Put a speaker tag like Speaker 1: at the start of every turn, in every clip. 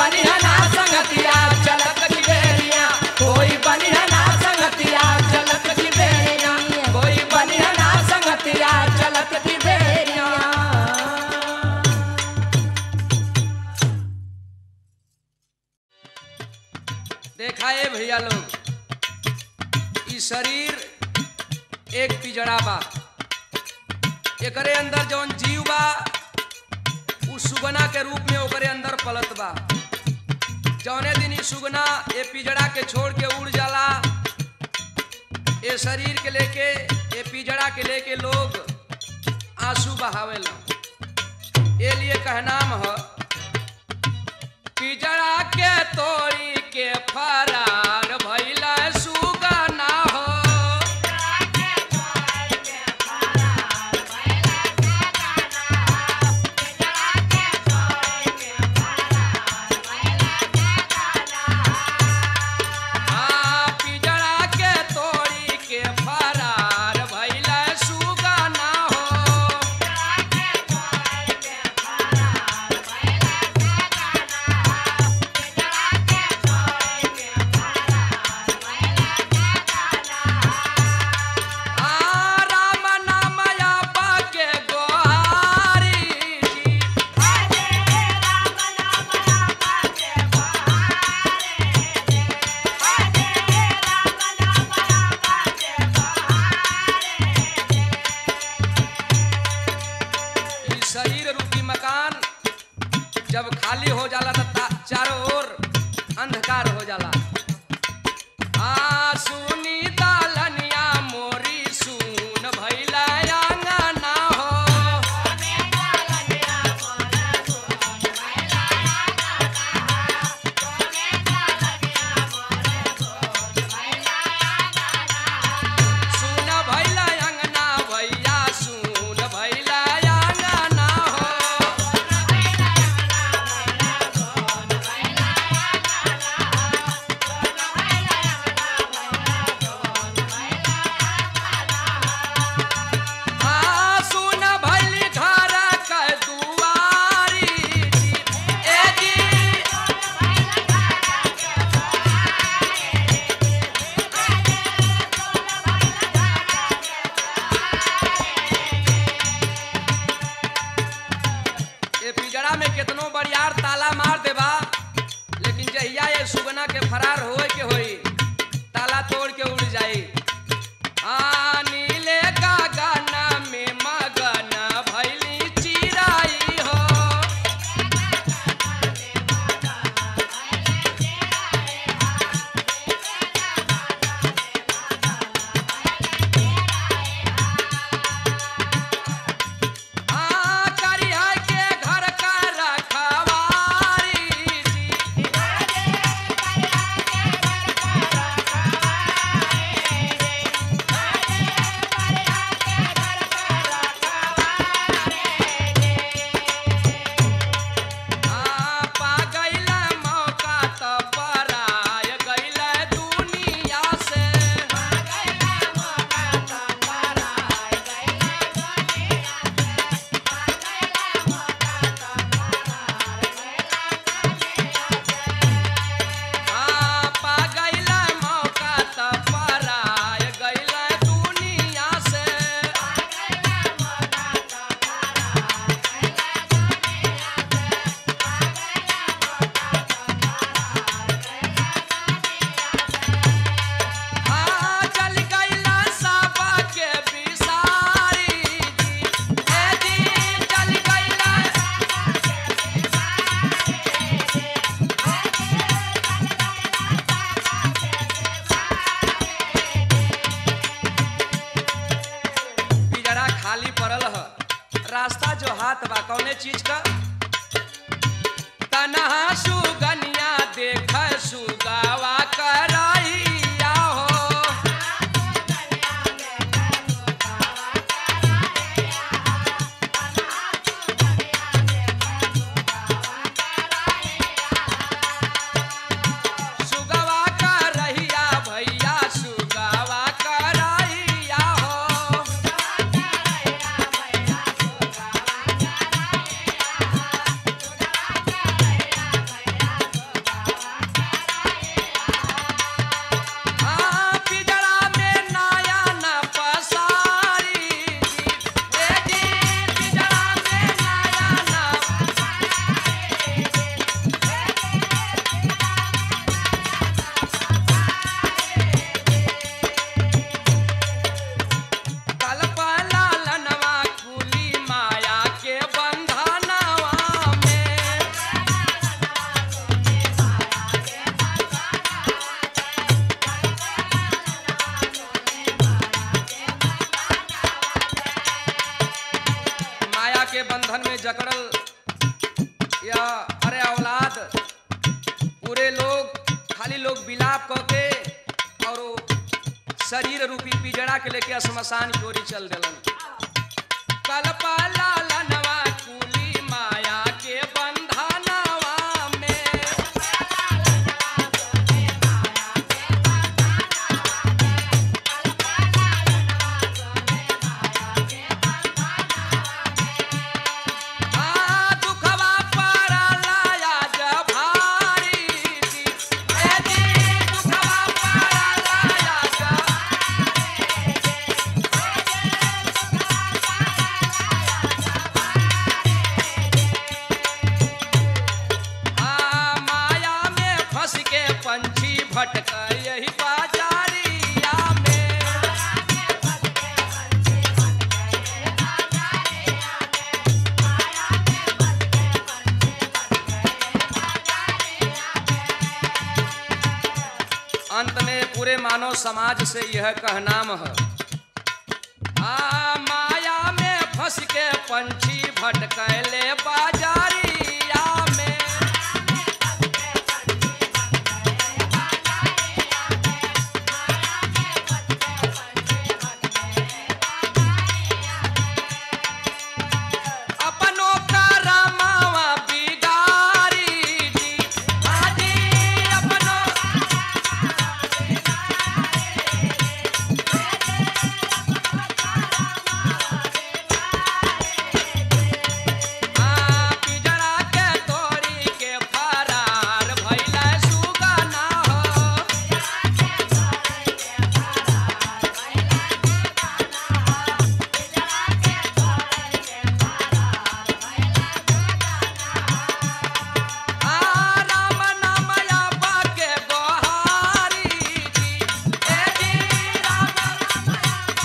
Speaker 1: बनिया ना संगतिया चलत की बेरिया कोई बनिया ना संगतिया चलत की बेरिया कोई बनिया ना संगतिया चलत की बेरिया
Speaker 2: देखा है भैया लोग ई शरीर एक पिजड़ा बा एकरे अंदर जौन जीव बा उ सुगना के रूप में ओकरे अंदर पलत बा जौने दिन ई सुगना ए पिजड़ा के छोड़ के उड़ जाला ए शरीर के लेके ए पिजड़ा के लेके लोग आंसू बहावेला ए लिए कहनाम है पिजड़ा के तोड़ी के फरार भइला सुगना हो आ, पिजड़ा के तोड़ी के फरार भइला सुगना हो आ, राम नाम आपा के गोहारी जी। ई शरीर रूपी मकान जब खाली हो जाला त ता- चारों ओर अंधकार हो जाला आ सुनी दालनिया मोरी सुन भइला आंगना हो सुन भइला अंगना भैया सुन भइला आंगना हो आ सुन भइली घर के दुआरी जी। ए जी ए पिजड़ा में केतनो बरियार ताला मार देबा लेकिन जहिया ये सुगना के फरार होए के होई ताला तोड़ के उड़ जाई आ नीले गगन में मगन भइली चिराई हो आ करिया के घर का रखवारी जी आ पा गइला मौका त पराय गइला दुनिया से आ पा गइला मौका त पराय गइला दुनिया से आ चल गइला साबा के बिसारी जी ए जी चल गइला पिजड़ा खाली पड़ल ह रास्ता जो हाथ बा कौने चीज का तनहा सुगनिया देख सुगावा कराइया हो सुगवा करहिया भैया सुगवा करहिया हो के लोग खाली लोग विलाप क के और वो शरीर रूपी पिजड़ा के लेके शमशान की ओरी चल दिलन कलपा लालनवा कुली माया के बंधनवा में आ दुखवा पड़ला जब भारी जी ए जी दुखवा पड़ला जब आ माया में फंस के पंछी भटक यही बाजारिया में अंत में पूरे मानव समाज से यह कहनाम है आ माया में फंस के पंछी भटकैले बाजारिया में अपनों का रामावा बिगारी जी आजी अपनों आ पिजड़ा के तोड़ी के फरार भइला सुगना हो आ राम नाम याबा के गोहारी जी ए जी राम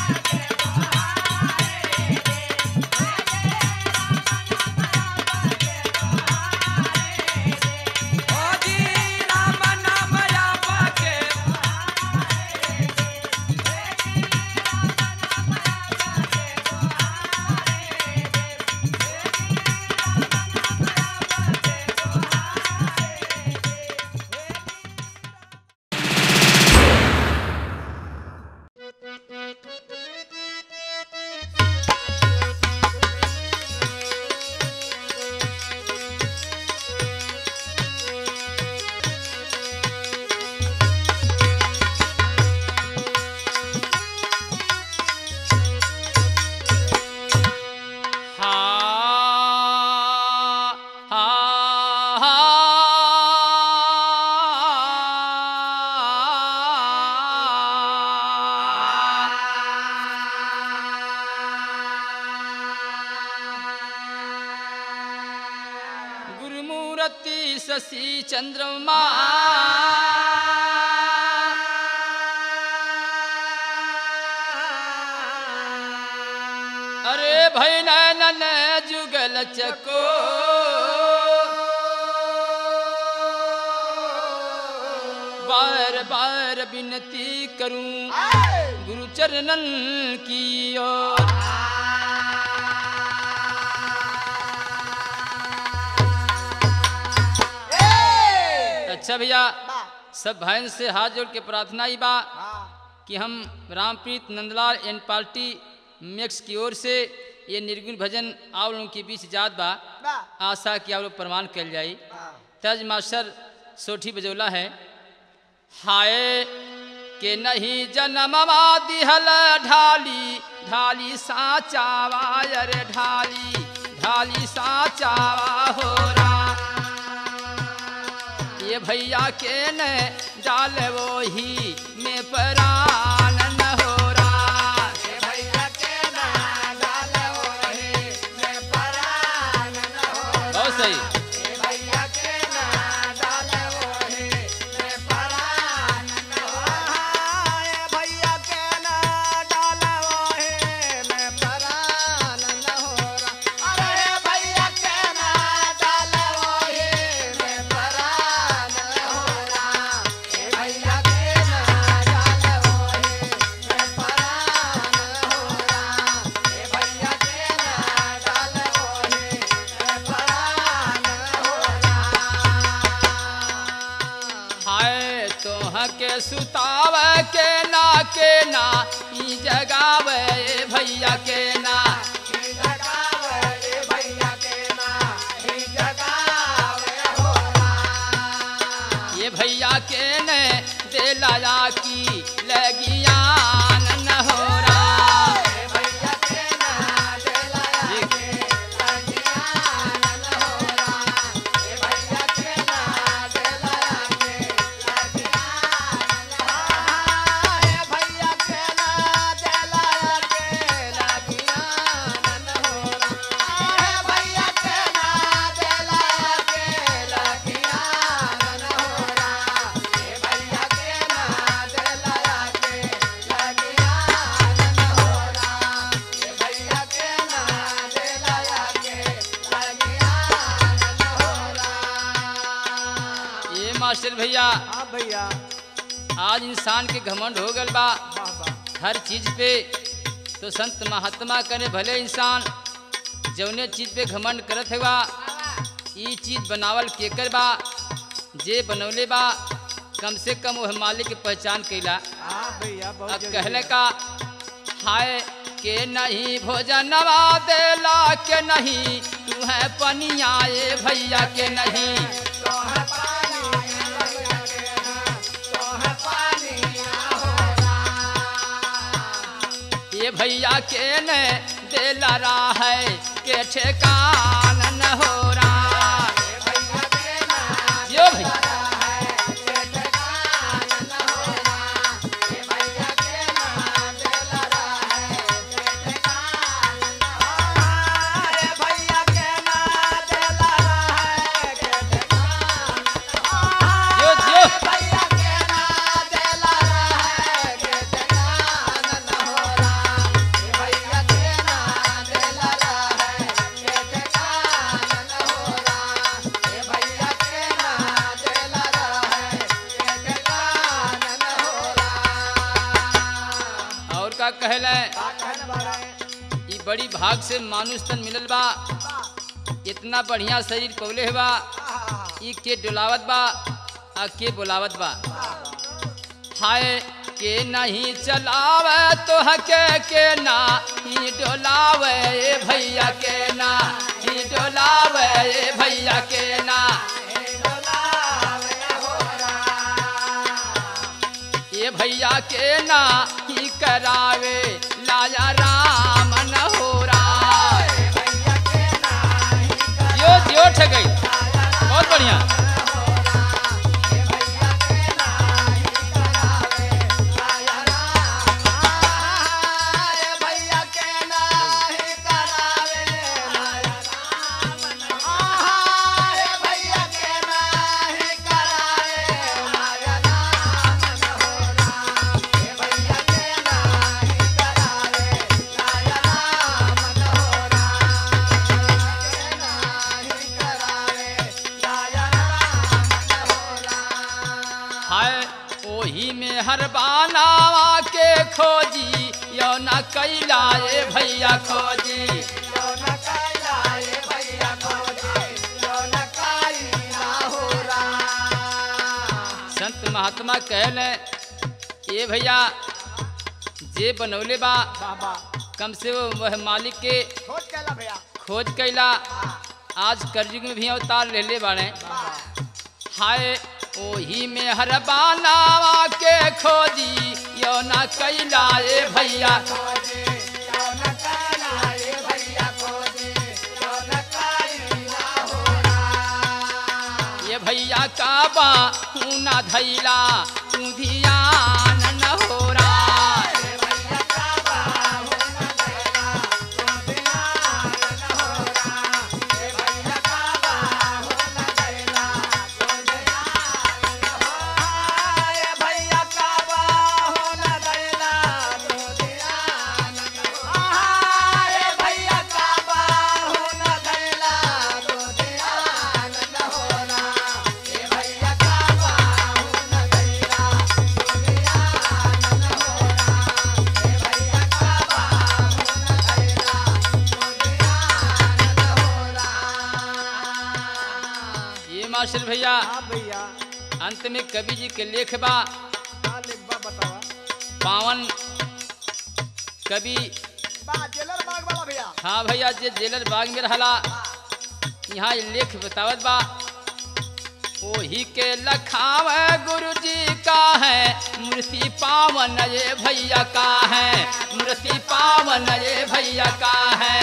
Speaker 2: ओ जी राम नाम याबा के
Speaker 1: हा हा गुरुमूर्ति शशि चंद्रमा अरे भय नैनन जुगल चको बार बार विनती करूं गुरु चरणन की ओर अच्छा भैया सब भाई से हाथ जोड़ के प्रार्थना ही बा कि हम Rampreet Nandlal and party max की ओर से ये निर्गुण भजन आप लोगों के बीच जात बा आशा कि आप लोग प्रमाण कल जाई तज मास्टर सोठी बजौला है हाय के नहीं जन्मवा दिहल ढाली ढाली साचावा अरे ढाली ढाली साचावा हो रा ये भैया के न डाल वो ही में परान न हो रहा बहुत सही हाय तोह के सुताव के ना के ना ई जगावे भैया के ना ये भैया के ने दे लाया की लगिया न हो रहा ये मास्टर भैया
Speaker 3: हाँ भैया
Speaker 1: आज इंसान के घमंड हो गल बा
Speaker 3: वाह वाह
Speaker 1: हर चीज पे तो संत महात्मा करे भले इंसान जौने चीज पे घमंड करत है बा ई चीज बनावल केकर बा जे बनौले बा कम से कम वह मालिक के पहचान कैला
Speaker 3: हाँ भैया बहुत
Speaker 1: अब
Speaker 3: जरूरी
Speaker 1: कहले
Speaker 3: है।
Speaker 1: का हाय के नहीं भोजनवा देला के नहीं तू है पनिया ये भैया के नहीं ये भैया के ने देला रहा है के ठेकान न हो रहा यो भैया यो यो और का कहले ई बड़ी भाग से मानुष तन मिलल बा इतना बढ़िया शरीर पौले है बा ई के डोलावत बा आ के बोलावत बा हाय के नहीं चलावे तो हके के ना ही डोलावे ए भैया के ना ही डोलावे ए भैया के ना ये भैया के ना ही करावे लाया राम न हो रहा यो यो ठगई बहुत बढ़िया हाय ओही में हर बानावा के खोजी यो न कैला ए भैया खोजी संत महात्मा कहले ए भैया जे बनौले बा
Speaker 3: बाबा
Speaker 1: कम से वो वह मालिक के
Speaker 3: खोज कैला भैया
Speaker 1: खोज कैला आज करजुग में भी अवतार ले ले बाड़े हाय ओही में हर बानावा के खोजी यो न कैला ए भैया ये भैया का बा ना धैला तू धियान न हो रहा ये मास्टर भैया
Speaker 3: हाँ भैया
Speaker 1: अंत में कवि जी के लेख बा
Speaker 3: का लिखबा बतावा
Speaker 1: पावन कवि
Speaker 3: बा जेलर बाग वाला भैया
Speaker 1: हाँ भैया जे जेलर बाग में रहला यहाँ ये लेख बतावत बा ओही के लखाव गुरु जी का है मूर्ति पावन ये भैया का है मूर्ति पावन ये भैया का है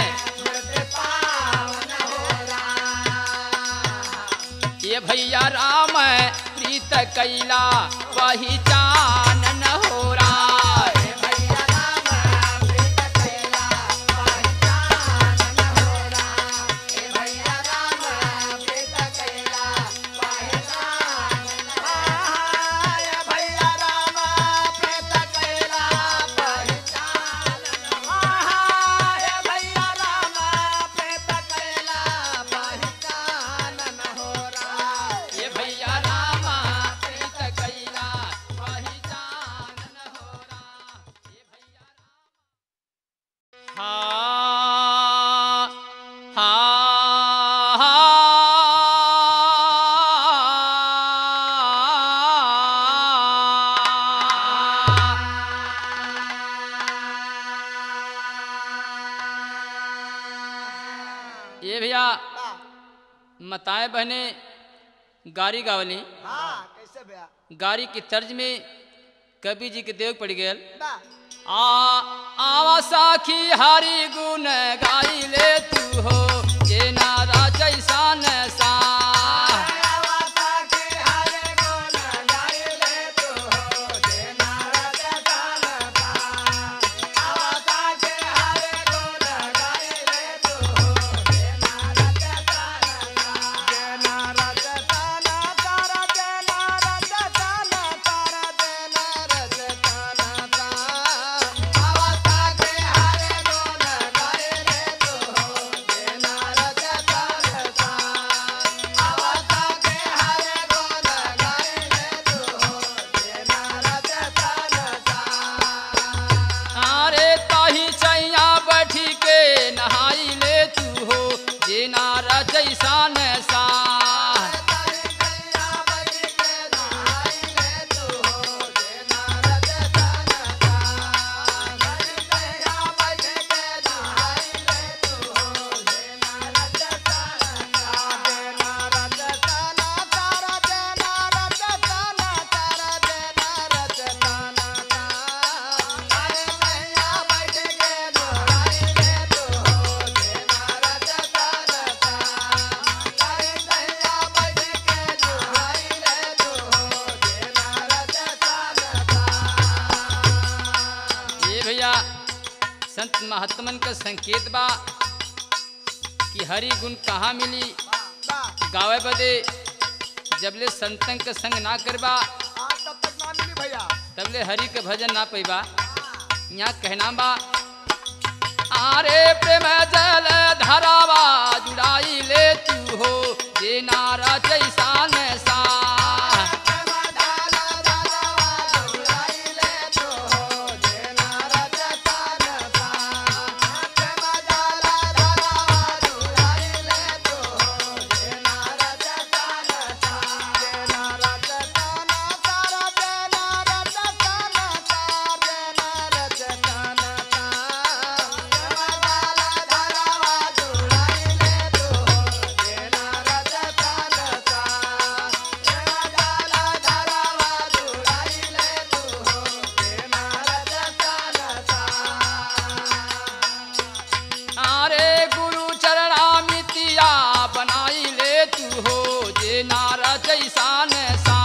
Speaker 1: ये भैया राम प्रीत कैला पहचान न हो रहा ये भैया रामा प्रीत कैला पहचान न हो रहा ये भैया हाँ ये भैया मताए बहने गारी गावली
Speaker 3: हाँ कैसे भैया
Speaker 1: गारी की तर्ज में कवि जी के देव पड़ गए
Speaker 3: बा
Speaker 1: आ आवा साखी हरि गुण गाई ले तू हो जे नारा जैसान सा अरे ताही चैया बैठी के नहाई ले तू हो जे नारा जैसान सा ये भैया संत महात्मन का संकेत बा कि हरि गुण कहाँ मिली गावे बदे जबले संतन के संग ना करबा
Speaker 3: तब तक ना मिली भैया
Speaker 1: तबले हरि के भजन ना पैबा यहाँ कहना बा आरे प्रेम जल धरावा जुड़ाई ले तू हो जे नारा जैसान सा अरे गुरु चरणा मितिया बनाई ले तू हो जे नारा जैसान सा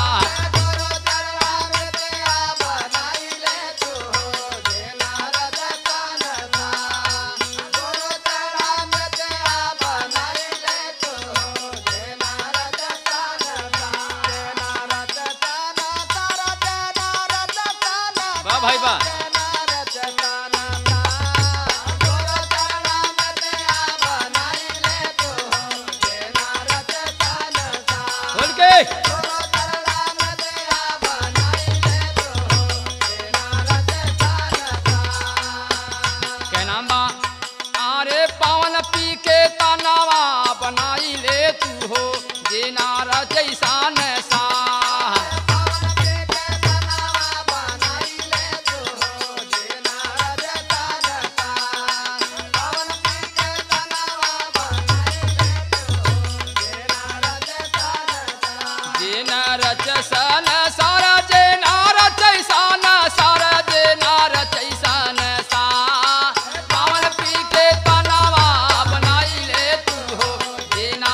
Speaker 1: वाह भाई वाह खोल के कहना बा आरे पावन पी के तानावा बनाई ले तू हो जे नारा जैसान सा जे न रच सन सारा जे न रचै सन सारा जे न रचै सन सा पावन पी के तनावा बनाई ले तू हो जे न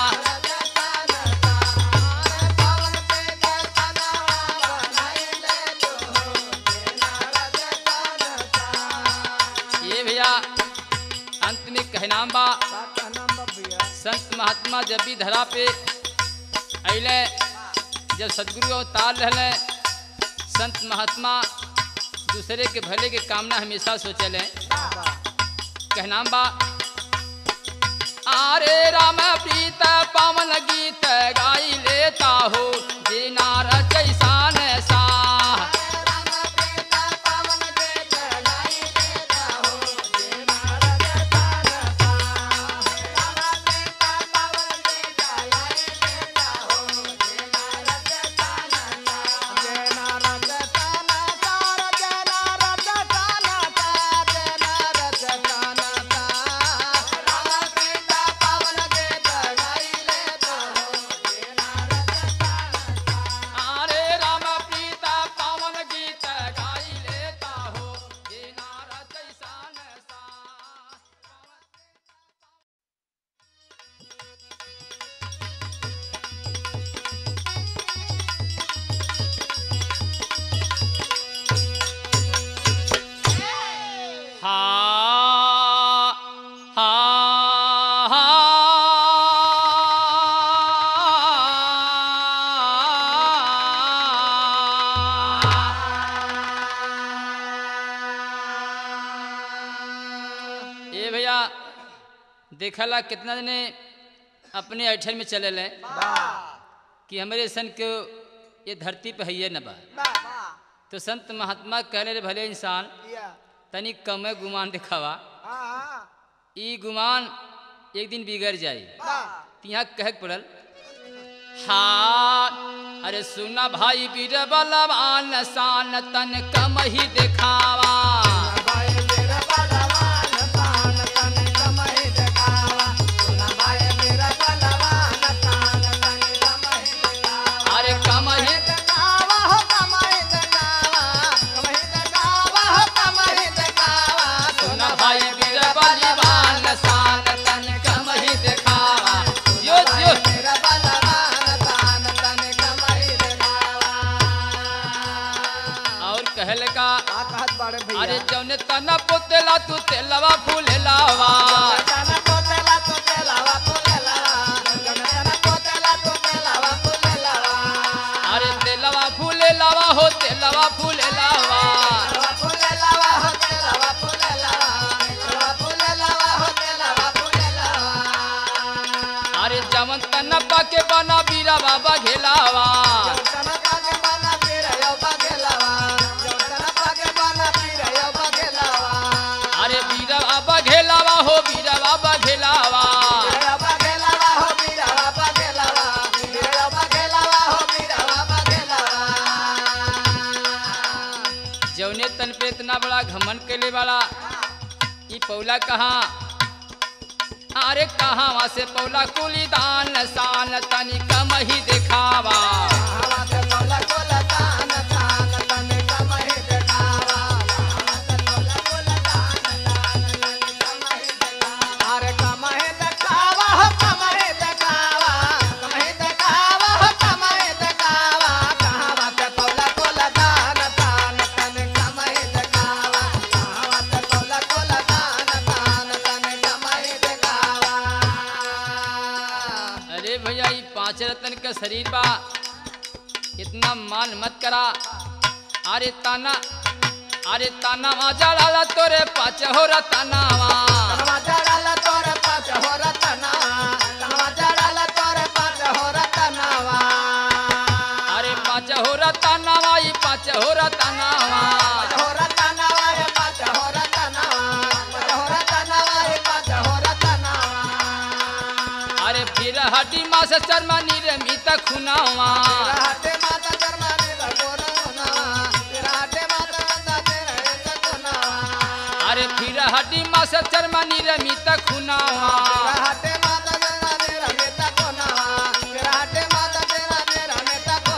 Speaker 1: ये भैया अंत में कहनाम बा संत महात्मा जब भी धरा पे अले जब सदगुरु अवतार रहले संत महात्मा दूसरे के भले के कामना हमेशा सोचले कहनाम बा आरे राम प्रीत पावन गीत गाई लेता हो जे नार जैसान सा आरे राम प्रीत पावन गीत गाई लेता हो जे नार जैसान सा हा हा ए भैया देखला कितना जने अपने ऐठन में चले ले कि हमारे सन के ये धरती पे है न बा तो संत महात्मा कहले रे भले इंसान तनी कमे गुमान दिखावा ई गुमान एक दिन बिगड़ जाई तो यहाँ कह पड़ल हाँ अरे सुना भाई बीर बलवान शान तन कम ही दिखावा अरे कम ही सुना भाई बीर बलवान शान तन कम ही दिखावा जो जो और कहल का अरे जौने तना पोतेला तू तेलवा फूलेलावा अरे तेलवा फूलेलावा हो तेलवा फूलेलावा अरे जमन तना पाके बना बीरा बाबा घेलावा अरे बीरा बाबा घेलावा हो बीरा बाबा घेलावा जौने तन पे इतना बड़ा घमन कैले वाला ई पौला कहाँ अरे कहाँ वहाँ से पौला कुली दान शान तनी कम ही दिखावा
Speaker 3: अरे कमाए देखावा हो कमाए देखावा कमाए देखावा हो कमाए देखावा कहावा ते पौला कोला दान तान तन कमाए देखावा कहावा ते पौला कोला दान तान तन कमाए देखावा
Speaker 1: अरे भैया ये पांच रतन का शरीर बा इतना मान मत करा अरे ताना अरे ताना आजा लाला तोरे पाच हो रतनावा
Speaker 3: कनवा जड़ाला तोरे पाँच हो रतनावा कनवा जड़ाला तोरे पाँच हो रतनावा
Speaker 1: अरे पाच हो रतनावा ये पाच हो रतनावा
Speaker 3: पाँच हो रतनावा रे पाँच हो रतनावा पाँच हो रतनावा रे पाँच हो रतनावा
Speaker 1: अरे फिर हड्डी मास शर्मा निर्मित खुनावा
Speaker 3: राहते माता जर्मनी लगोरा होनावा राहते माता नंदा तेरे सकुनावा
Speaker 1: अरे फिर हड्डी मास शर्मा निर्मित खुनावा
Speaker 3: राहते माता जर्मनी रमेता कोनावा राहते माता तेरा मेरा मेता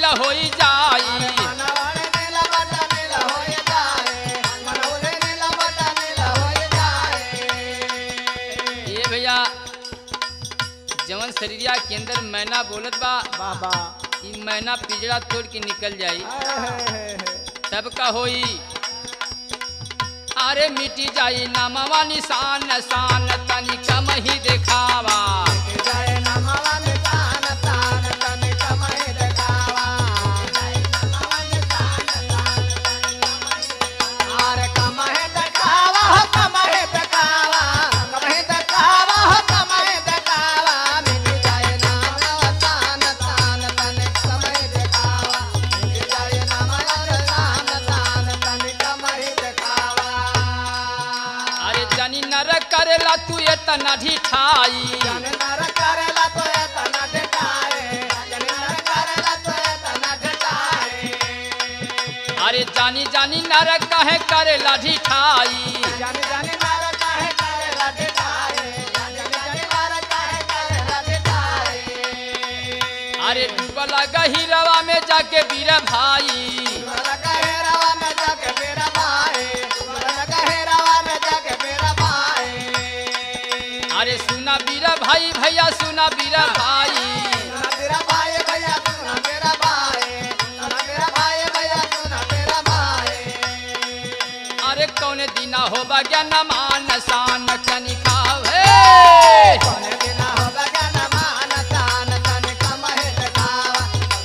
Speaker 1: नीला होई जाई
Speaker 3: मनवरे नीला बटा नीला होए जाए मनवरे नीला बटा नीला होए जाए
Speaker 1: ये भैया जवन शरीरिया के अंदर मैना बोलत बा
Speaker 3: बाबा
Speaker 1: ई मैना पिजड़ा तोड़ के निकल जाई तब का होई अरे मिटी जाई नामवा निशान शान तनी कम ही देखावा
Speaker 3: जय नमवा में तान तान तन कमहि देखावा जय नमवा में तान तान तन कमहि आरे कमहि देखावा हो कमहि देखावा कमहि देखावा हो कमहि देखावा मिट जय नमवा तान तान तन कमहि देखावा मिट जय नमवा तान तान तन कमहि देखावा
Speaker 1: अरे जनी नर करेला तू इतना ढिठाई
Speaker 3: जन नर करेला तो एतना ढटाए जन नर करेला तो एतना ढटाए
Speaker 1: अरे जानी जानी नर कहे करेला ढिठाई
Speaker 3: जन जन नर काहे करेला ढटाए जन जन नर काहे करेला ढटाए
Speaker 1: अरे डूबला गहिरवा में जाके बीर भाई
Speaker 3: मन कहे रवा में जाके मेरा भाई मन कहे रवा में जाके मेरा भाई
Speaker 1: अरे सुना बीर भाई भैया सुना बीर भाई
Speaker 3: सुना मेरा भाई भैया सुना मेरा भाई सुना मेरा भाई भैया सुना मेरा भाई
Speaker 1: अरे कौन दिना हो ज्ञान मान शान कनी खावे
Speaker 3: कोने दिना हो बगन मान तान तन कमहि देखावा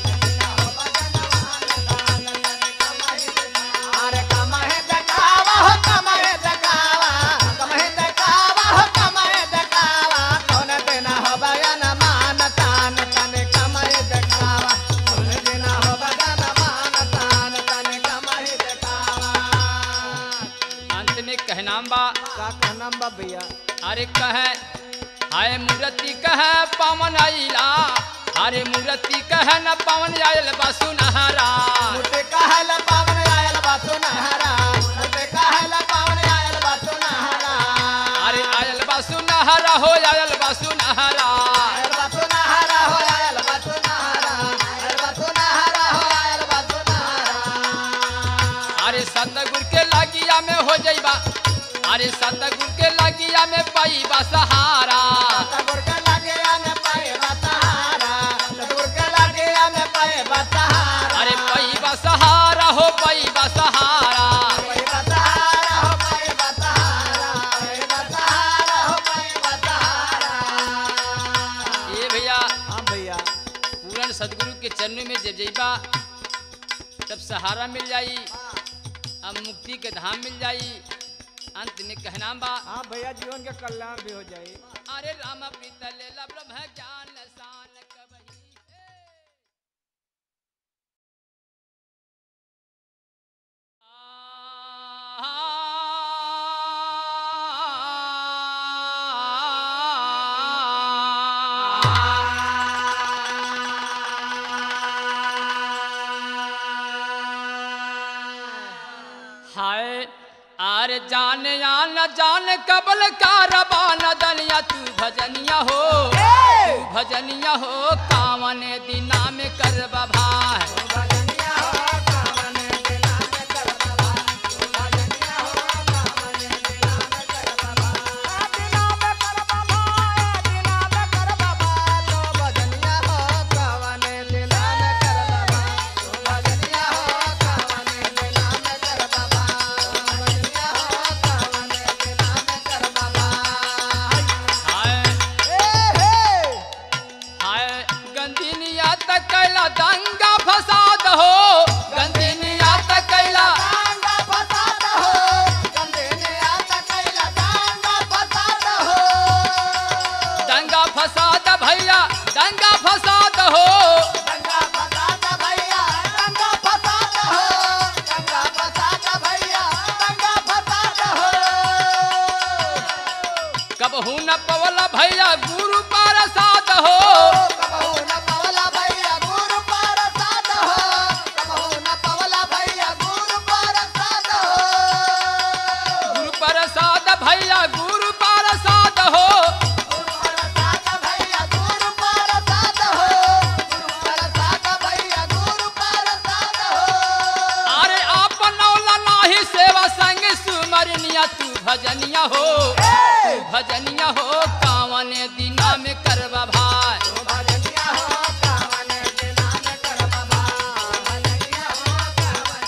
Speaker 3: कोने दिना हो बगन मान तान तन कमहि देखावा अरे कमहि देखावा हो कमहि देखावा कमहि देखावा हो कमहि देखावा कोने दिना हो बगन मान तान तन कमहि देखावा कोने दिना हो बगन मान तान तन कमहि देखावा
Speaker 1: अंत में कहनाम बा
Speaker 3: का कहनाम बा भैया
Speaker 1: अरे कहे हाय मूर्ति कहे पवन आइला अरे मूर्ति कहे न पवन आयल बसु नहरा
Speaker 3: मुझे कहला पावन आयल बासु नहरा मुझे कहला पावन आयल बासु नहरा
Speaker 1: अरे आयल बसु नहरा हो आयल बसु नहरा
Speaker 3: आयल बासु नहरा हो आयल बासु नहरा आयल बासु नहरा हो आयल बासु नहरा
Speaker 1: अरे सतगुर के लागिया में हो जाइबा अरे सतगुर के लागिया में पाईबा सहारा
Speaker 3: सतगुर के लागे में पाए बसहारा सतगुर के लागे में पाए बसहारा
Speaker 1: अरे पाईबा सहारा हो पाईबा सहारा
Speaker 3: पाए बसहारा हो पाए बसहारा पाए बसहारा हो पाए बसहारा
Speaker 1: ये भैया
Speaker 3: हाँ भैया
Speaker 1: पूरन सदगुरु के चरणों में जब जइबा तब सहारा मिल जाई अब मुक्ति के धाम मिल जाई अंत में कहना बा
Speaker 3: हाँ भैया जीवन के कल्याण भी हो जाए
Speaker 1: अरे राम प्रीत लेला ब्रह्म ज्ञान शान कबही हाय आर जान या न जान कबल का रबान दनिया तू भजनिया हो तू भजनिया हो कावन दिना में करबा भाई हाय हाय गंदिनिया तक कैला दंगा फसाद हो गंदिनिया तक कैला दंगा फसाद भैया दंगा फसाद हो
Speaker 3: दंगा फसाद भैया दंगा फसाद हो दंगा फसाद भैया दंगा फसाद हो
Speaker 1: कबहू न पवला भैया गुरु पारसाद हो
Speaker 3: कबहू न पवला भैया गुरु प्रसाद हो कबहू न पवला भैया गुरु प्रसाद हो
Speaker 1: गुरु प्रसाद भैया गुरु प्रसाद हो
Speaker 3: गुरु प्रसाद भैया गुरु प्रसाद हो गुरु प्रसाद भैया गुरु
Speaker 1: भजनिया हो कावन दिना में करबा भाई
Speaker 3: तू भजनिया हो कावन दिना में करबा भाई भजनिया हो कावन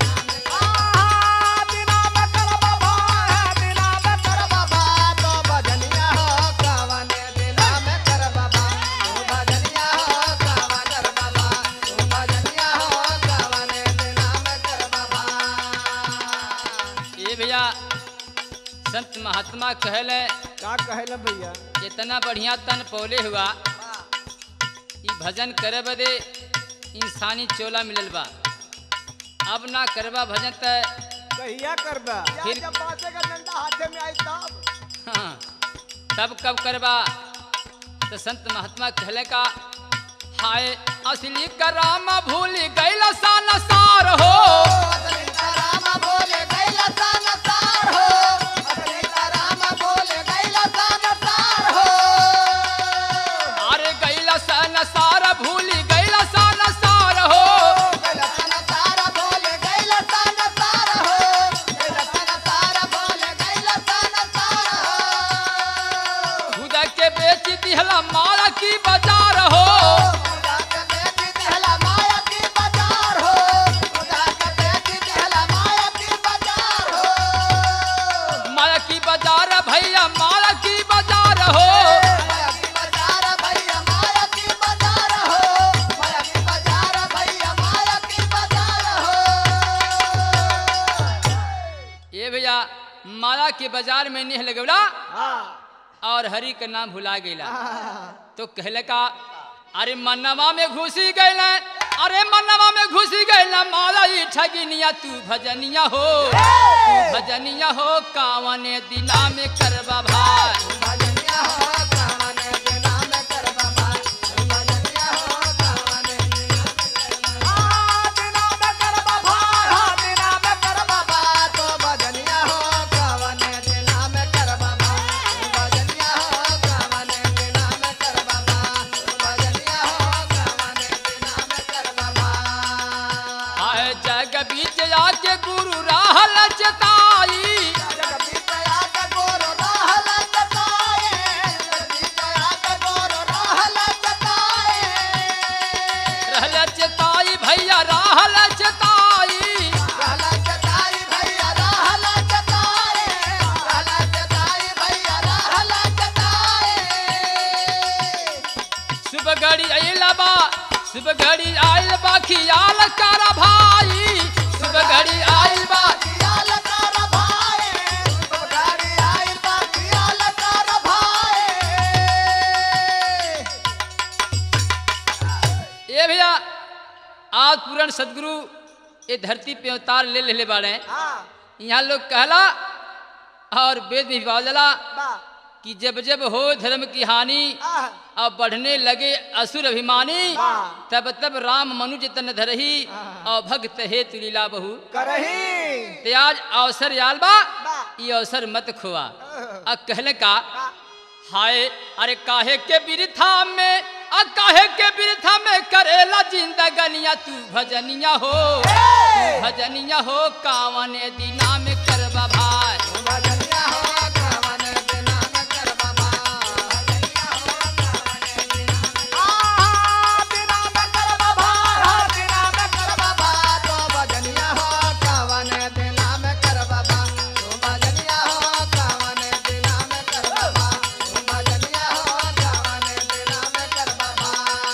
Speaker 3: दिना में करबा भाई दिना में करबा भाई तो भजनिया हो कावन दिना में करबा भाई तू भजनिया हो कावन करबा भाई तू भजनिया हो कावन दिना में करबा भाई
Speaker 1: ये भैया संत महात्मा कहले
Speaker 3: का कहले भैया
Speaker 1: इतना बढ़िया तन पौले हुआ ई भजन करे बदे इंसानी चोला मिलल बा अब ना करबा भजन त
Speaker 3: कहिया करबा
Speaker 1: फिर-
Speaker 3: जब बासे का डंडा हाथे में आई तब
Speaker 1: हाँ, तब कब करबा तो संत महात्मा कहले का हाय असली कराम भूल गैल सान सार हो
Speaker 3: असली राम बोले गैला संसार हो असली राम बोले गैला संसार हो
Speaker 1: अरे गैल सान सार भूल गैल सान सार हो
Speaker 3: गैला संसार बोले गैला संसार हो गैला संसार बोले गैला संसार हो
Speaker 1: खुदा के बेच दिहला माला की बाजार हो
Speaker 3: खुदा के बेटी दिहला माया की बाजार हो खुदा के बेटी दिहला माया की बाजार हो
Speaker 1: माला की बाजार भैया माला की बाजार हो
Speaker 3: माया की बाजार भैया माया की बाजार हो माया की बाजार भैया माया की बाजार हो
Speaker 1: ये भैया माला के बाजार में निह लगौला
Speaker 3: हाँ
Speaker 1: और हरि का नाम भुला गईला
Speaker 3: हाँ
Speaker 1: तो कहले का अरे मनवा में घुसी गईल अरे मनवा में घुसी गईल माला ई ठगिनिया तू भजनिया हो तू भजनिया हो कावने दिना में करबा भाई
Speaker 3: भजनिया हो कावन दिना में करबा भाई भजनिया हो कावन दिना में करबा भाई दिना में करबा भाई तो भजनिया हो कावन दिना में करबा भाई भजनिया हो कावन दिना में करबा भाई भजनिया हो कावन दिना में करबा भाई
Speaker 1: आए जग बीच आके गुरु राह लचताई
Speaker 3: जगदीशया के गोरो रहल जताए जगदीशया के गोरो रहल जताए
Speaker 1: रह लचताई भैया राह लचताई
Speaker 3: रहल जताई भैया रहल जताए रहल जताई भैया रहल जताए
Speaker 1: सुबह घड़ी आइल बा सुबह घड़ी आइल बा खियाल कर भाई सुबह घड़ी आइल बा
Speaker 3: खियाल कर भाई गाड़ी आई बा खियाल कर भाई
Speaker 1: ये भैया आज पूरण सदगुरु ये धरती पे अवतार ले ले बाड़े
Speaker 3: हां
Speaker 1: यहाँ लोग कहला और वेद में विवादला
Speaker 3: बा
Speaker 1: कि जब जब हो धर्म की हानि
Speaker 3: आह
Speaker 1: और बढ़ने लगे असुर अभिमानी
Speaker 3: वाह।
Speaker 1: तब तब राम मनुज तन धरही
Speaker 3: आह।
Speaker 1: और भक्त हे तुलीला बहु
Speaker 3: करही
Speaker 1: ते आज अवसर आल बा
Speaker 3: बा
Speaker 1: ये अवसर मत खोआ
Speaker 3: आह।
Speaker 1: अब कहले का
Speaker 3: बा
Speaker 1: हाय अरे काहे के बिरथा में आ काहे के बिरथा में करेला जिंदगनिया तू भजनिया हो तू भजनिया हो कावन दिना में करबा भाई
Speaker 3: भजनिया हो कावन दिना में करबा भजनिया हो कावन दिना में आ दिना में करबा भा दिना में करबा भा तो भजनिया हो कावन दिना में करबा भा तो भजनिया हो कावन दिना में करबा भा तो भजनिया हो कावन दिना में करबा भा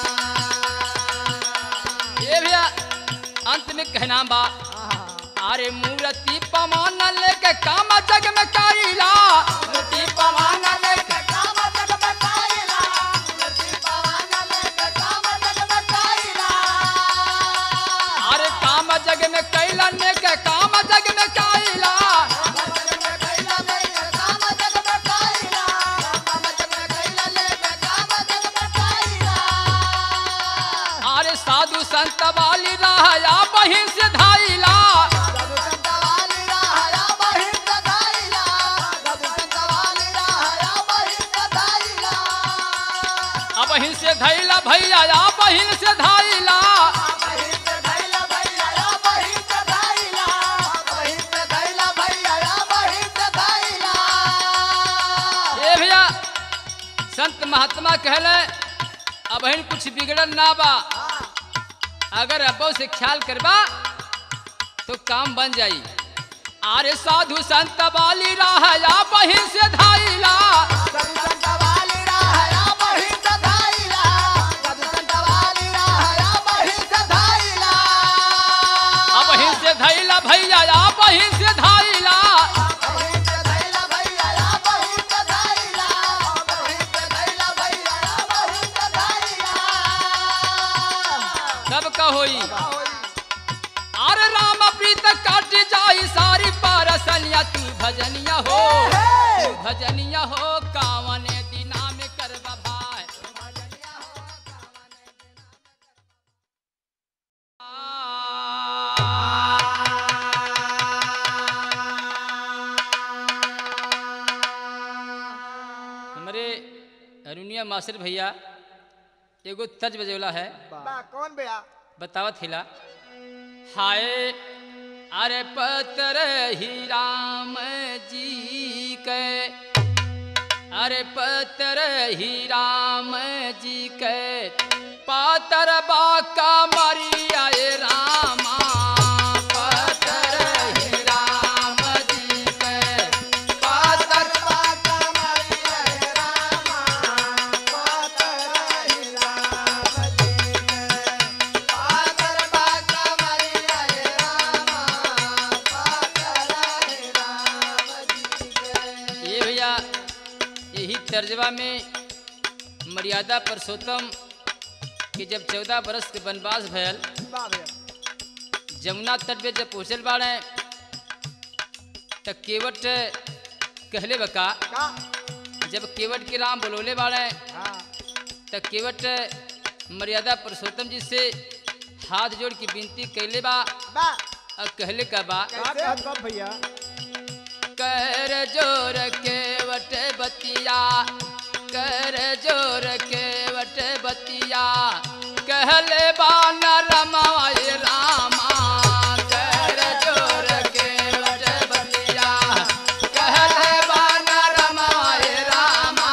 Speaker 1: ये भैया अंत में कहना बा अरे मूर्ति पमान लेके काम जग में कईला मूर्ति पमान लेके
Speaker 3: काम जग में काइला मूर्ति पवन लेके काम जग में काइला
Speaker 1: अरे काम जग में कैला ने के काम जग में कईला अरे साधु संत वाली राया बहिन से धाइला अब बहिन से धैला भैया या बहिन से धाइला ए संत महात्मा कहले अब हन कुछ बिगड़न ना बा अगर अब्बो से ख्याल करबा तो काम बन जाई आरे साधु संत बाली रहा या बहिन से धाइला
Speaker 3: साधु संत वाली राहया बहिं सधाइला साधु संत वाली राहया बहिं सधाइला
Speaker 1: अब बहिन से धैला भैया या बहिन से धाइला
Speaker 3: बहिं सधाइला भैया या बहिं सधाइला बहिं सधाइला भैया या बहिं सधाइला
Speaker 1: सब का होई अरे राम प्रीत काट जाई सारी पारसनिया तू भजनिया हो तू भजनिया हो कावने दिना में करबा भाई हमारे अरुणिया मास्टर भैया एगो तज बजौला है
Speaker 3: बा कौन भैया
Speaker 1: बतावत हिला हाय अरे पत्र ही राम जी के अरे पत्र ही राम जी के पातर बाका मरिया ए रामा पत्र ही राम जी के पातर
Speaker 3: बाका मरिया हे रामा पातर हे राम जी के पातर बाका मरिया हे रामा पातर हे राम जी के
Speaker 1: ये भैया यही तर्जबा में मर्यादा पुरुषोत्तम कि जब चौदह बरस के वनवास भयल
Speaker 3: वाह भैया
Speaker 1: जमुना तट पे जब पहुँचल बाड़े त केवट कहले बका
Speaker 3: का
Speaker 1: जब केवट के राम बोलोले बाड़े
Speaker 3: हाँ
Speaker 1: त केवट मर्यादा पुरुषोत्तम जी से हाथ जोड़ के विनती कैले बा
Speaker 3: बा
Speaker 1: और कहले का बा
Speaker 3: कैसे कब भैया
Speaker 1: कर जोर केवट बतिया कर जोर केवट बतिया कहले बा न रमाए रामा कर जोर केवट बतिया कहले बा न रमाए रामा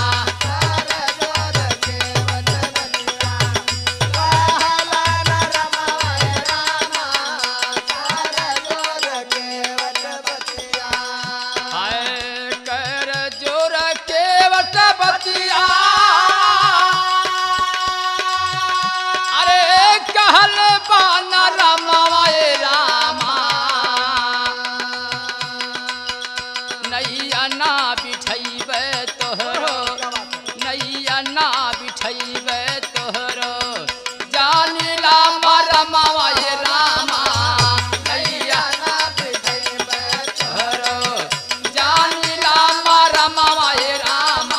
Speaker 1: हाय कर जोर केवट बतिया अरे कहल बान रमाए रामा नैया ना बिठैबे तोहरो नैया ना बिठैबे तोहरो जानिला मरमाए रामा नैया तोहरो जानिला मरमाए रामा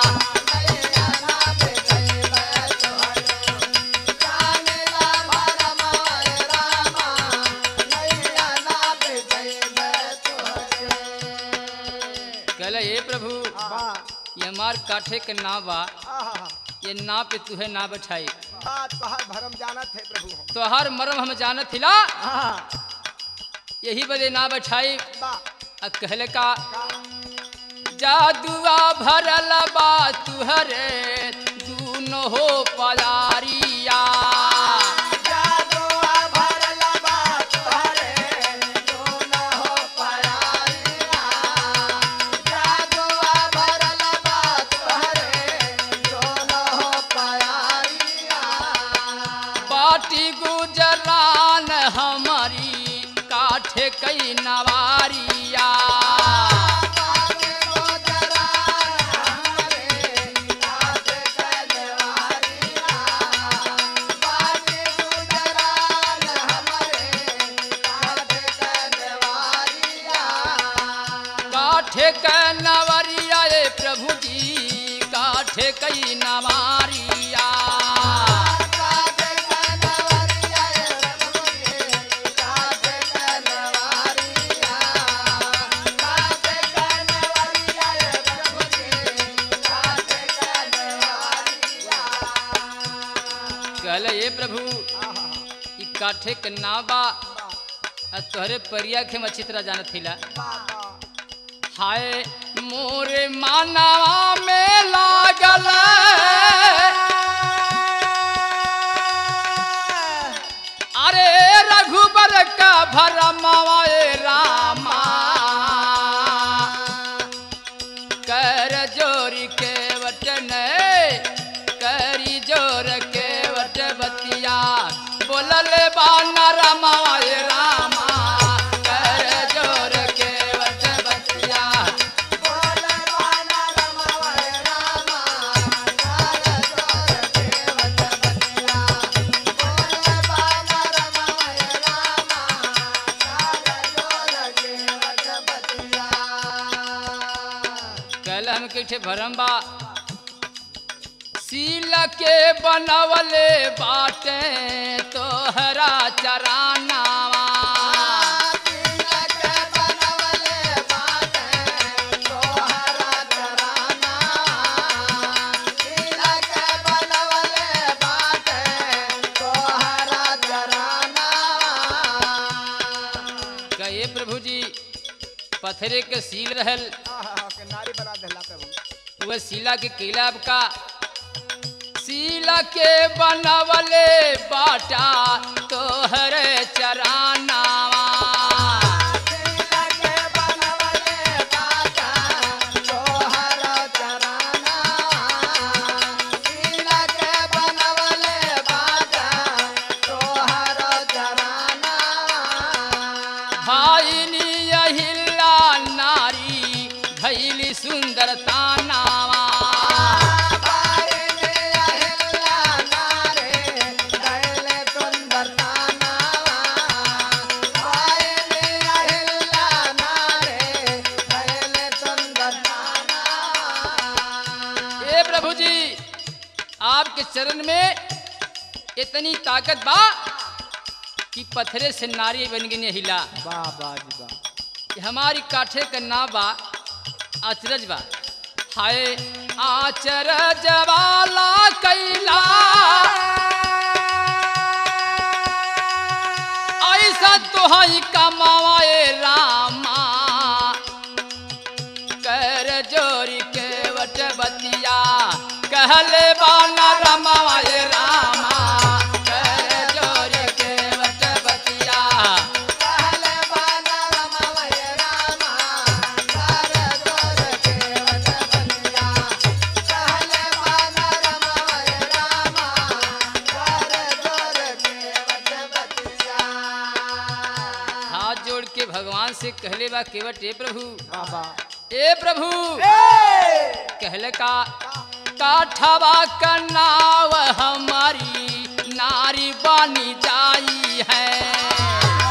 Speaker 1: कहले हे प्रभु ये हमार काठे के नाव बा ये नाव पे तुहे ना बैठाई
Speaker 3: भरम जाना थे प्रभु हम
Speaker 1: तो हर मरम हम जानत हिला
Speaker 3: हाँ,
Speaker 1: यही बदे ना बैठाई
Speaker 3: बा,
Speaker 1: आ कहले का
Speaker 3: का,
Speaker 1: जादुआ भरल बा तुहरे दूनो हो पलारिया
Speaker 3: जादुआ भरला बा तुहरे, दूना हो पयारिया। जादुआ भरला बा तुहरे, दूना हो पयारिया।
Speaker 1: बाटी गुजरान हमारी काठे कई नवारिया
Speaker 3: बागे गोजरान हमरे, काटे कनवारिया। बागे गोजरान हमरे, काटे कनवारिया।
Speaker 1: काठे क नवरिया ए प्रभु जी काठे कई नवारिया
Speaker 3: काटे कनवरिया ए प्रभुजी, काटे कनवरिया। काटे कनवरिया ए प्रभुजी, काटे कनवरिया।
Speaker 1: कहले ए प्रभु
Speaker 3: आहा,
Speaker 1: ई काठे के नाव बा आ तोहरे परिया के हम अच्छी तरह जानत हिला
Speaker 3: बाबा,
Speaker 1: हाय मोरे मानवा में लागल बोलले बाना रमाए रामा कर जोर के वट बतिया कल हम कैठे भरम बा सील के बनवले बाटे तोहरा चरानावा कहे प्रभु जी पथरे के सील रहल
Speaker 3: नारी बना दिला प्रभु
Speaker 1: वह सीला के किलाब का सीला के बनवले बाटा तोहर चरानावा भाईनी अहिला नारी भैली सुंदरता नावा ए प्रभु जी आपके चरण में इतनी ताकत बा कि पत्थरे से नारी बन गई हिला
Speaker 3: वाह वाह जी वाह
Speaker 1: कि हमारी काठे का नाम बा आचरज बा हाय आचरज वाला कैला ऐसा तो हई कमाए रामा कर जोरी के वट बतिया कहले बाना रमाए रामा कर जोरी के वट बतिया हाथ जोड़ के भगवान से कहले बा केवट ए प्रभु
Speaker 3: बाबा
Speaker 1: ए प्रभु कहले का काठवा का नाव हमारी नारी बानी जाई है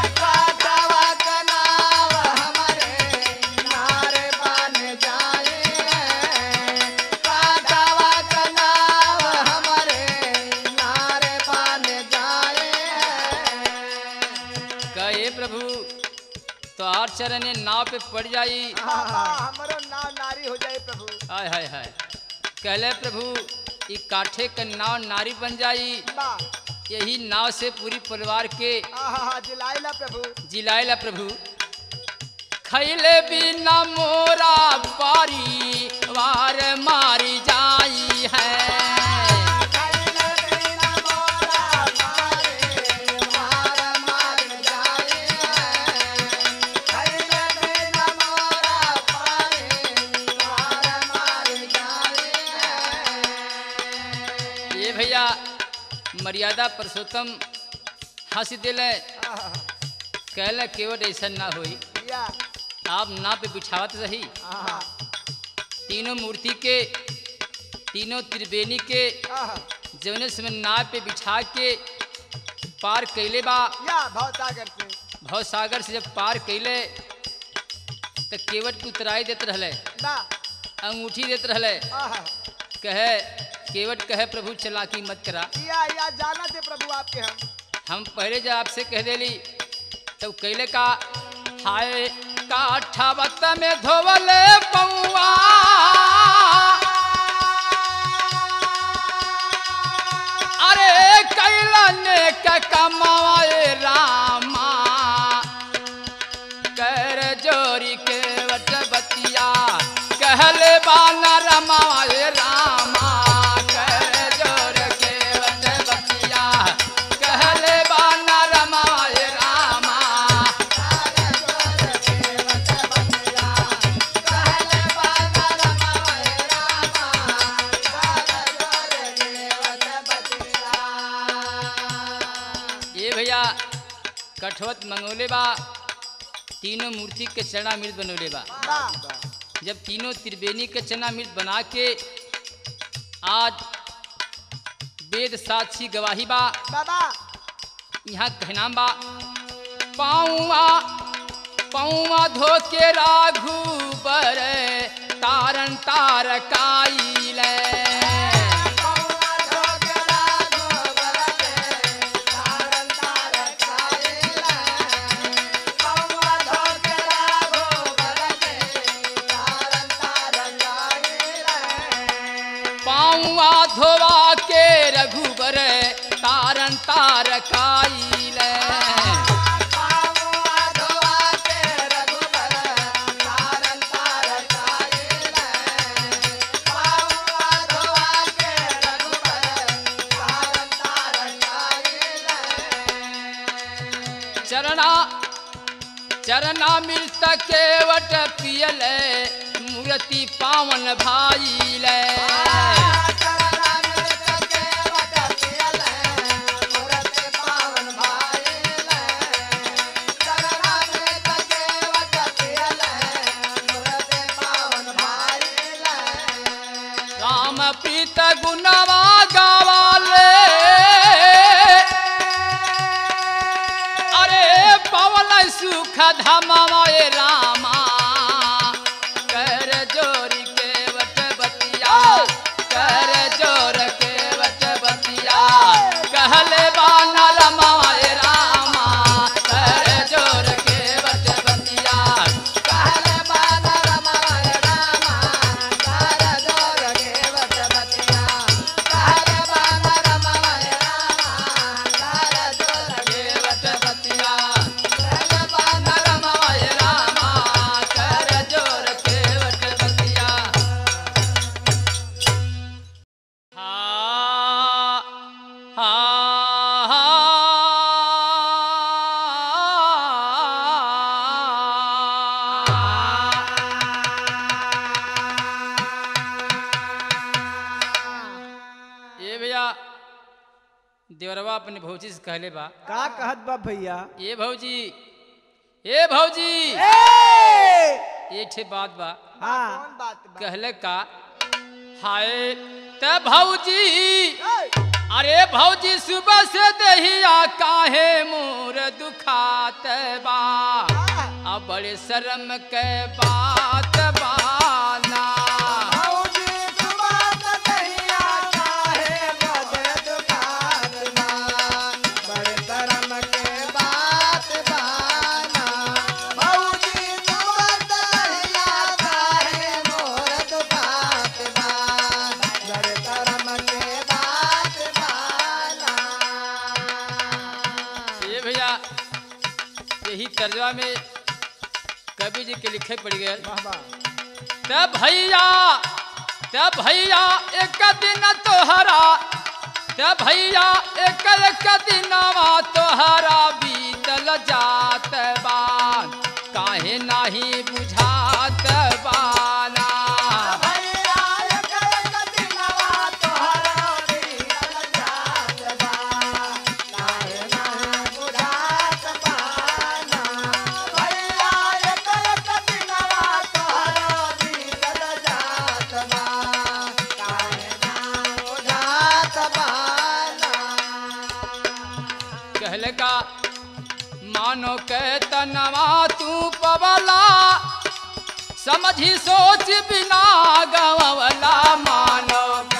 Speaker 1: कहे प्रभु तो आठ चरण नाव पे पड़ जाई
Speaker 3: हमारो नाम नारी हो जाए प्रभु
Speaker 1: हाय हाय हाय कहले प्रभु ई काठे का नाव नारी बन जाई
Speaker 3: वाह
Speaker 1: यही नाव से पूरी परिवार के
Speaker 3: आहा जिलाइला प्रभु
Speaker 1: जिलायला प्रभु खैले बिना मोरा बारी वार मारी जाई है ये भैया मर्यादा पुरुषोत्तम हंस दिले कहले केवट ऐसा ना होई
Speaker 3: या
Speaker 1: आप ना पे बिछावत रही
Speaker 3: आहा
Speaker 1: तीनों मूर्ति के तीनों त्रिवेणी के
Speaker 3: आहा
Speaker 1: जौने समय नाव पे बिछा के पार कैले बा
Speaker 3: या भवसागर से
Speaker 1: भव सागर से जब पार कैले तो केवट के उतराई देत रहले
Speaker 3: बा
Speaker 1: अंगूठी देत रहले
Speaker 3: आहा
Speaker 1: कहे केवट कहे प्रभु चलाकी मत करा
Speaker 3: या या जाना थे प्रभु आपके हम
Speaker 1: हम पहले जब आपसे कह देली तब कैले का हाय काठावत में धोवले पौआ अरे कैलने का कमाए रामा कर जोरी के वट बतिया कहले बाना रमाए रामा कर जोर के वट बतिया कहले बाना रमाए रामा कठवत मंगोले बा तीनों मूर्ति के चरणामृत बनोले बा जब तीनों त्रिवेणी के चरणामृत बना के आज वेद साक्षी गवाही बा
Speaker 3: बाबा
Speaker 1: यहाँ कहनाम बा पाऊआ पाऊआ धोके राघु बर तारन तार काइल पाऊआ धोवा के रघुबर तारन तार काइल चरणा चरणा मिलत केवट पियल मूर्ति पावन भाईल राम प्रीत गुणवा गावाले अरे पवन सुख धमाए रामा कर जोरी के वट बतिया कर जोर के वट बतिया कहले बाना रमाए रामा कर जोर के वट बतिया कहले बाना रमाए रामा कर जोर के वट बतिया कहले बाना रमाए रामा कर जोर के वट बतिया कहले बाना रमाए रामा कर जोर के वट बतिया हा हा ये भैया देवरवा अपने भौजी से कहले बा
Speaker 3: का कहत बा भैया
Speaker 1: ये भौजी ए भौजी
Speaker 3: ए!
Speaker 1: ये ठे बात बा
Speaker 3: हाँ
Speaker 1: कहले का हाय त भौजी अरे भौजी सुबह से दहिया काहे मोर दुखात बा अब बड़े शर्म के बात बाना ये भैया यही तर्जमा में कवि जी के लिखे पड़ गए तब भैया तब भैया एक दिन तोहरा तब भैया एक एक दिनवा तोहरा बीतल जात बा काहे नाही बुझात बाना कहले का मानो के तनवा तू पवला समझी सोच बिना गवला मानो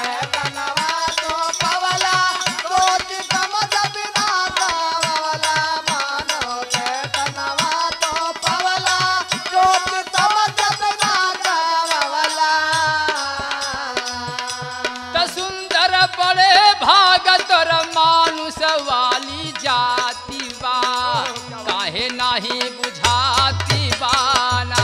Speaker 1: त सुंदर बड़े भागत और मानुष वाली जाति बा काहे नाही बुझाती बाना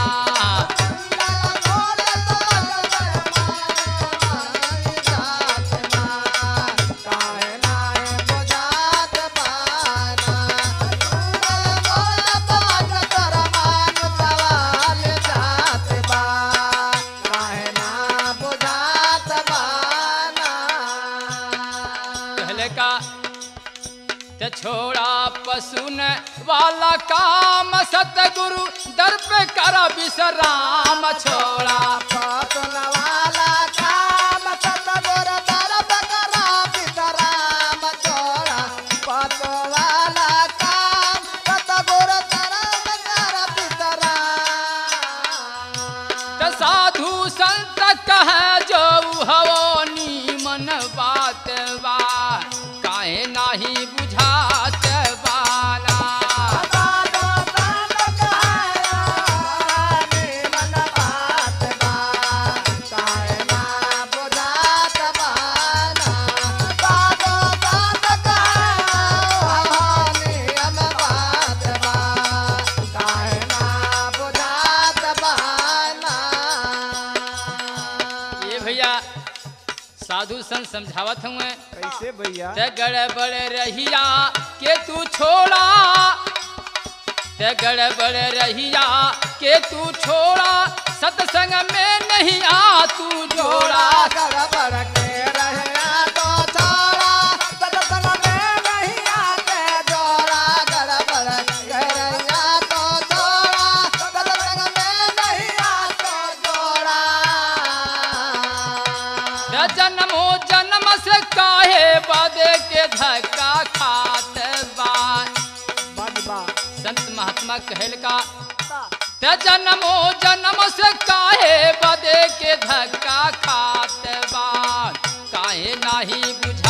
Speaker 1: कहले का ते छोड़ा पशुन वाला काम सतगुरु दर पे कर विश्राम छोड़ा
Speaker 3: पतन वाला काम सतगुर दरब करा विश्राम छोड़ा पत वाला काम सतगुर दरब करा विश्राम
Speaker 1: त साधु संत कहे जो हवो नीमन बात बा काहे नाही बुझात बाला
Speaker 3: साधो संत कहाया मन बात बा काहे ना बुझात बाना साधो संत कहाया नियम बात बा काहे ना बुझात बाना
Speaker 1: ये भैया साधु संत समझावत हुए
Speaker 3: कैसे भैया
Speaker 1: ते गड़बड़ रहिया के तू छोड़ा ते गड़बड़ रहिया के तू छोड़ा सत्संग में नहीं आ तू जोड़ा
Speaker 3: गड़बड़ के रहना तो छोड़ा सत्संग में नहीं आते जोड़ा गड़बड़ के रहना तो छोड़ा सत्संग में नहीं आते जोड़ा
Speaker 1: ते जन्मो जन्म से काहे बदे के धक्का खात बा
Speaker 3: बजबा
Speaker 1: संत महात्मा कहल का ते जन्मो जन्म से काहे बदे के धक्का खात बा काहे नाही बुझ